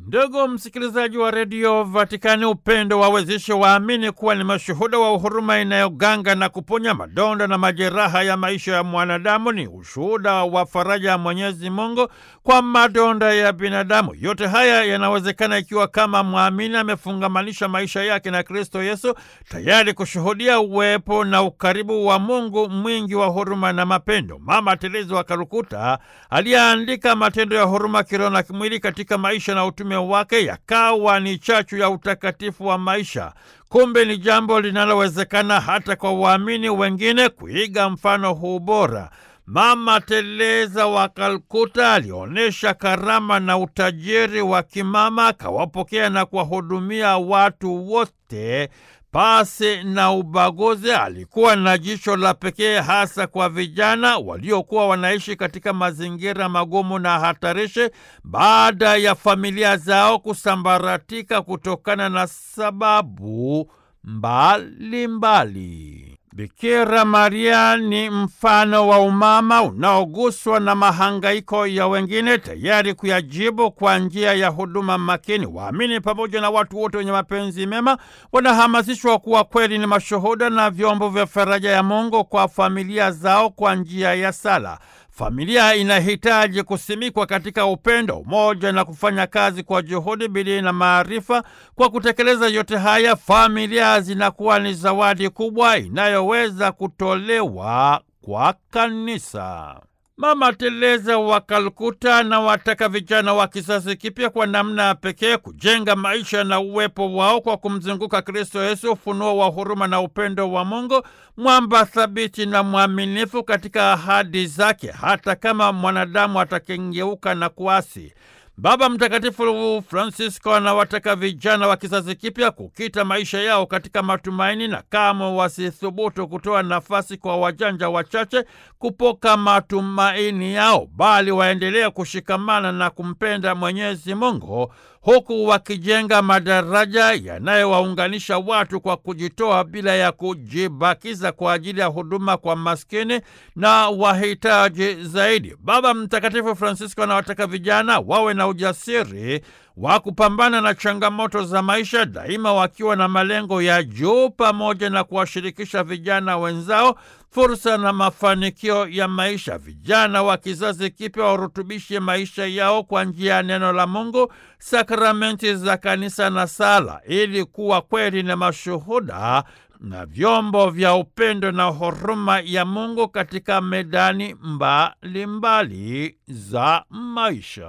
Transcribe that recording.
Ndugu msikilizaji wa redio Vatikani, upendo wawezeshe waamini kuwa ni mashuhuda wa uhuruma inayoganga na kuponya madonda na majeraha ya maisha ya mwanadamu. Ni ushuhuda wa faraja ya Mwenyezi Mungu kwa madonda ya binadamu. Yote haya yanawezekana ikiwa kama mwamini amefungamanisha maisha yake na Kristo Yesu, tayari kushuhudia uwepo na ukaribu wa Mungu mwingi wa huruma na mapendo. Mama Teresa wa Kalkuta aliyeandika matendo ya huruma kiroho na kimwili katika maisha na utume wake yakawa ni chachu ya utakatifu wa maisha. Kumbe ni jambo linalowezekana hata kwa waamini wengine kuiga mfano huu bora. Mama Teresa wa Kalkuta alionyesha karama na utajiri wa kimama, akawapokea na kuwahudumia watu wote pasi na ubaguzi. Alikuwa na jicho la pekee hasa kwa vijana waliokuwa wanaishi katika mazingira magumu na hatarishi baada ya familia zao kusambaratika kutokana na sababu mbalimbali mbali. Bikira Maria ni mfano wa umama unaoguswa na mahangaiko ya wengine, tayari kuyajibu kwa njia ya huduma makini. Waamini pamoja na watu wote wenye mapenzi mema wanahamasishwa kuwa kweli ni mashuhuda na vyombo vya faraja ya Mungu kwa familia zao kwa njia ya sala. Familia inahitaji kusimikwa katika upendo, umoja na kufanya kazi kwa juhudi, bidii na maarifa. Kwa kutekeleza yote haya, familia zinakuwa ni zawadi kubwa inayoweza kutolewa kwa kanisa. Mama Teresa wa Kalkuta na wataka vijana wa kizazi kipya kwa namna ya pekee kujenga maisha na uwepo wao kwa kumzunguka Kristo Yesu, ufunuo wa huruma na upendo wa Mungu, mwamba thabiti na mwaminifu katika ahadi zake, hata kama mwanadamu atakengeuka na kuasi. Baba Mtakatifu Francisco anawataka vijana wa kizazi kipya kukita maisha yao katika matumaini na kamwe wasithubutu kutoa nafasi kwa wajanja wachache kupoka matumaini yao, bali waendelee kushikamana na kumpenda Mwenyezi Mungu huku wakijenga madaraja yanayowaunganisha watu kwa kujitoa bila ya kujibakiza kwa ajili ya huduma kwa maskini na wahitaji zaidi. Baba Mtakatifu Francisco anawataka vijana wawe na ujasiri wa kupambana na changamoto za maisha, daima wakiwa na malengo ya juu, pamoja na kuwashirikisha vijana wenzao fursa na mafanikio ya maisha. Vijana wa kizazi kipya warutubishe maisha yao kwa njia ya neno la Mungu, sakramenti za kanisa na sala, ili kuwa kweli na mashuhuda na vyombo vya upendo na huruma ya Mungu katika medani mbalimbali mbali za maisha.